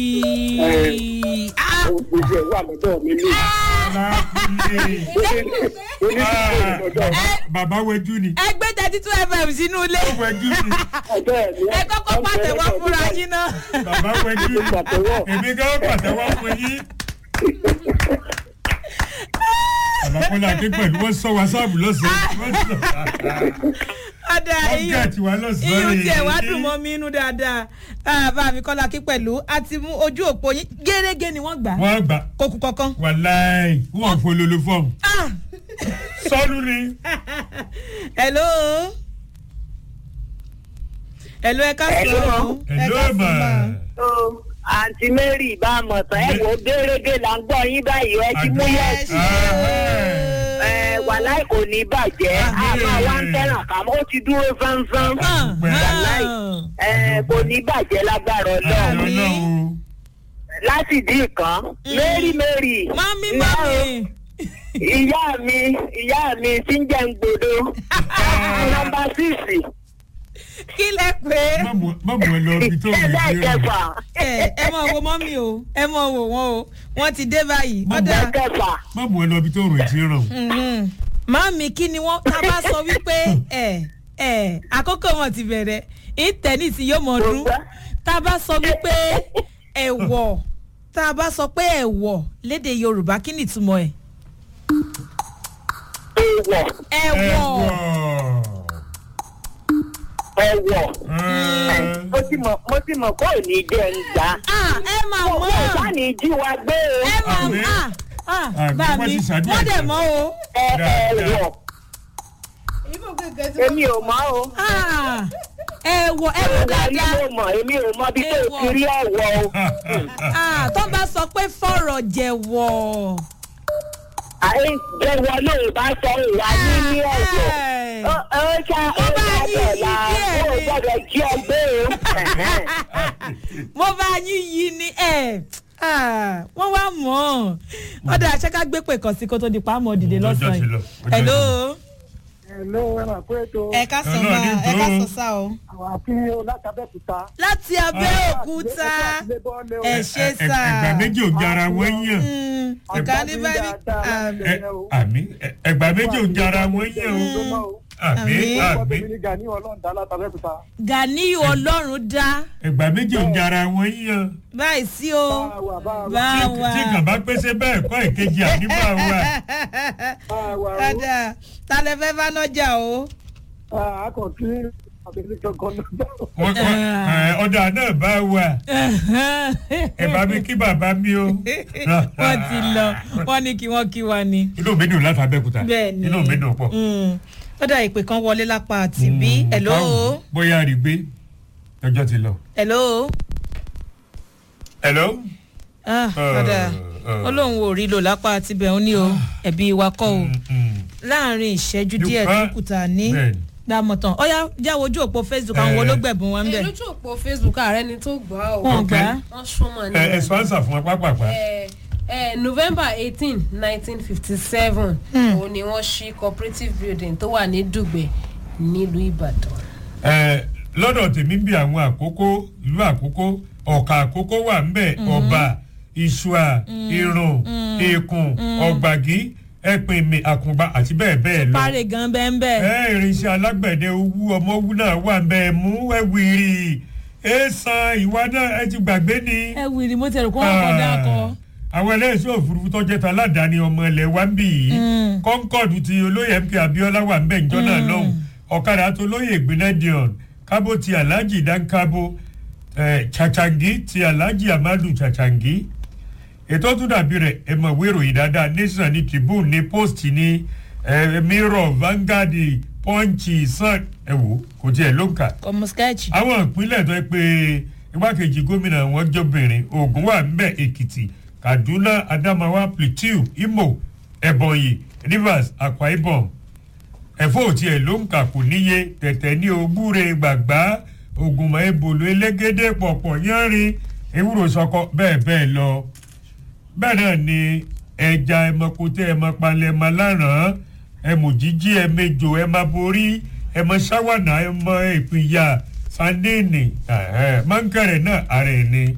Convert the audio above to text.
Ah, gbogbo ẹ̀ wà lọ́dọ̀ mi ní. bàbá wẹjú ni ẹgbẹ́ thirty two fm sínú ilé wẹjú ni ẹ kọ́kọ́ pàtẹ́wọ́ fúnra yín náà. bàbá wẹjú ni èmi gan pàtẹ́wọ́ fún yín. bàbá kọ́lá adé pẹ̀lú wọ́n sọ wàsáàbù lọ́sàn-án wọ́n sọ ọ̀dà wọ́n gẹ̀ẹ́tì wá lọ́sàn-án iyùn rẹ̀ tiẹ̀ wá dùn mọ́ mi inú dáadáa Ah, bá mi kọ́lá kí pẹ̀lú àti mú ojú òpó yín gẹ́gẹ́ ni wọ́n gbà wọ́n gbà kókù kankan. wàláì wọ́n fololo fọ́ọ̀mù Ah, sọ́ọ́lù ni hello hello ẹ ká Hello. sọ̀rọ̀ ẹ hello ká ma sọ̀rọ̀. àǹtí mary bá a mọ̀ tán ẹ̀ wò gẹ́gẹ́ là ń gbọ́ yín báyìí ẹ ti mú yẹ̀ sí. ẹ wàláì kò ní bàjẹ́ àmọ́ wa ń tẹ̀ràn kà mọ́ ó ti dúró fánfán. wàláì ẹ kò ní bàjẹ́ lágbára ọlọ́run. ọlọ́run láti dín kan mary mary. mami ìyá mami ìyá mi ìyá mi ti ń jẹ́ ń gbòdo. nọmba síìsì kí lẹ pé má mú ẹ lọ ibi tó ń gbé ẹlẹ́ẹ̀kẹfà ẹ ẹ mọ̀ wo mọ́mí o ẹ mọ̀ wò wọ́n o wọ́n ti dé báyìí Mama. ọ̀dà ẹlẹ́ẹ̀kẹfà. má mú ẹ lọ ibi tó ń rìn tí ń ràn. mhm. mami kí ni wọ́n tá a bá sọ wípé ẹ ẹ àkókò wọn ti bẹ̀rẹ̀ ìtẹ́nìsì yóò mọ̀ ọdún tá a bá sọ wípé ẹ̀wọ̀ tá a bá sọ pé ẹ̀wọ̀ léde yorùbá kí ni ìtumọ̀ ẹ̀ èèwọ̀ ẹ̀wọ̀ ẹ̀wọ̀ mo ti mọ̀ mo ti mọ̀ kó ní jẹ́ ń gbà. ah ẹ máa mo mọ̀ kò bá ní jí wa gbé o. ẹ máa Àmín. ah ah Àmín, bá wọ́n mi ti ṣàdúrà wọ́n dẹ̀ fún mọ́ o. ẹ Dáadáa. ẹ̀wọ̀ èmi ò mọ̀ o. Ah, ẹ̀wọ̀ ẹ̀wọ̀ Ìwà rí dáadáa. mo mọ̀ èmi ò mọ bí tó ti rí ẹ̀wọ̀ o. Ah, tó bá sọ pé fọ̀rọ̀ jẹ̀wọ̀. àyè jẹ́wọ́ ló bá sọ ìwà ní ní ẹ̀wọ̀. Ẹ̀. ó ó ṣá ó bá ṣá yí dọ̀la díẹ̀ ó ni. gbọ́dọ̀ jí ọ gbé o. mo bá yín yí ni ẹ̀ Ah, wọ́n wá mọ̀ ọ́n ọ̀dà àṣẹ́ká gbé pè kàn sí kó tó di pàmò dìde Ọjọ́ lọ́sàn-án ti lọ, yìí. ọjọ́ hello hello ẹ máa pé tó ẹ ká sọ Hello, máa ní ẹ ká tó. sọ sá o. àwọn àfi látàbẹ́kúta. láti abẹ́òkúta ẹ ṣe Ẹ- sá. ẹgbà méjì ò jara wọ́n yàn Mm, ọ̀gá ní báyìí Ẹ, àmì ẹ- ẹgbà méjì ò jara wọ́n yàn o àmì Àmín. àmì gani ọlọ́run dá ẹgbà méjì ò jara wọ́n yàn báyìí sí o bá Tí- wa. tí kàn bá pèsè bẹ́ẹ̀ kọ́ ìkejì àdìbò àwa Dada, ta lẹ fẹ́ bá nájà o? Wọ́n- wọ́n- ẹ, ọ̀dà náà bá wà ẹ bá mi kí bàbá mi o. Wọ́n ti lọ, wọ́n ní kí wọ́n kí wa ni. inú mi dùn láti abẹ́kúta Bẹ́ẹ̀ ni. inú mi dùn pọ̀. Mm. Ó dà ìpè kan wọlé lápá àti bí. Hello? Káwọn, bóyá rí gbé ọjọ́ ti lọ. Hello? hello. Ah, Dada, uh. Ọlọ́run ò rí lò lápá àti bẹ̀ ń ní o, ẹ̀bí wa kọ́ o. Mm, mm. Láàárín ìṣẹ́jú Dùn- díẹ̀ tó ah, kùtà ní. bẹ́ẹ̀ni. Dámọ̀tàn, ọ̀yá jáwọ́ ojú òpó Facebook àwọn Eh. olóògbẹ̀bùn wọn ń bẹ̀. lójú òpó facebook ààrẹ ni tó gbọ́ ọ Wọ́n gbà á. wọ́n súnmọ́ ní ẹ ẹ sponsor fún wa pápápá. ẹ ẹ november eighteen nineteen fifty seven òun ni wọ́n ṣí cooperative building tó wà ní dùgbẹ̀ nílùú ìbàdàn. ẹ lọ́dọ̀ tèmi bí àwọn àkókò ìlú àkókò ọ̀kà àkókò wà ńbẹ̀ ọba ìṣùà irun èkùn ọ̀gbàgí ẹ̀pìnmì àkùngbà àti bẹ́ẹ̀ bẹ́ẹ̀ lọ. Parí gan bẹ́ẹ̀ bẹ́ẹ̀. ẹ irinṣẹ́ alágbẹ̀dẹ owó ọmọ owó náà wà ńbẹ̀ mú ẹ̀wìrì ẹ san ìwà náà ẹ ti gbàgbé ni. Ẹ wìrì mo tẹ̀rù kó wọn kọ́ dákọ̀. àwọn ẹlẹ́sìn òfurufú tó jẹ́ taládàáni ọmọ ilẹ̀ wa ń bì yìí Mm. kọ́ńkọ́ọ̀dù ti olóyè mk abiola wà ń bẹ̀ ńjọ́ náà lọ́hùn ọ̀kadà tó olóyè ìgbìnlẹ̀ dion kábò ti alhaji dankabo eh, chachangi ti alhaji amadu chachangi ètò tó dàbí rẹ̀ ẹ mọ̀ ìwé ìròyìn dáadáa nation ní tribune ní post ní eh, mirror vanguard punch sun ẹ wò kò tiẹ̀ ló ń kà Ọmọ sketch. àwọn ìpínlẹ̀ tó yẹ pé igbákejì gómìnà wọn jọbìnrin ogun wà ńbẹ èkìtì kaduna adamawa plateau imo ebonyi rivers akwa ibom ẹ̀fọ́ òtí ẹ̀ ló ń kà kù níye tẹ̀tẹ̀ ní ogúre gbàgbá ògùnmọ̀ ebòlò elégédé pọ̀pọ̀ yánrin ewúro sọkọ bẹ́ẹ̀ bẹ́ẹ̀ lọ bẹ́ẹ̀ náà ni ẹja ẹmọkútẹ ẹmọpalẹ ẹmọ láràn ẹmọ jíjí ẹmẹjọ ẹmọ borí ẹmọ ṣáwánà ẹmọ ìpìyà sandéènì mọ́ńkẹrẹ náà ààrẹ ni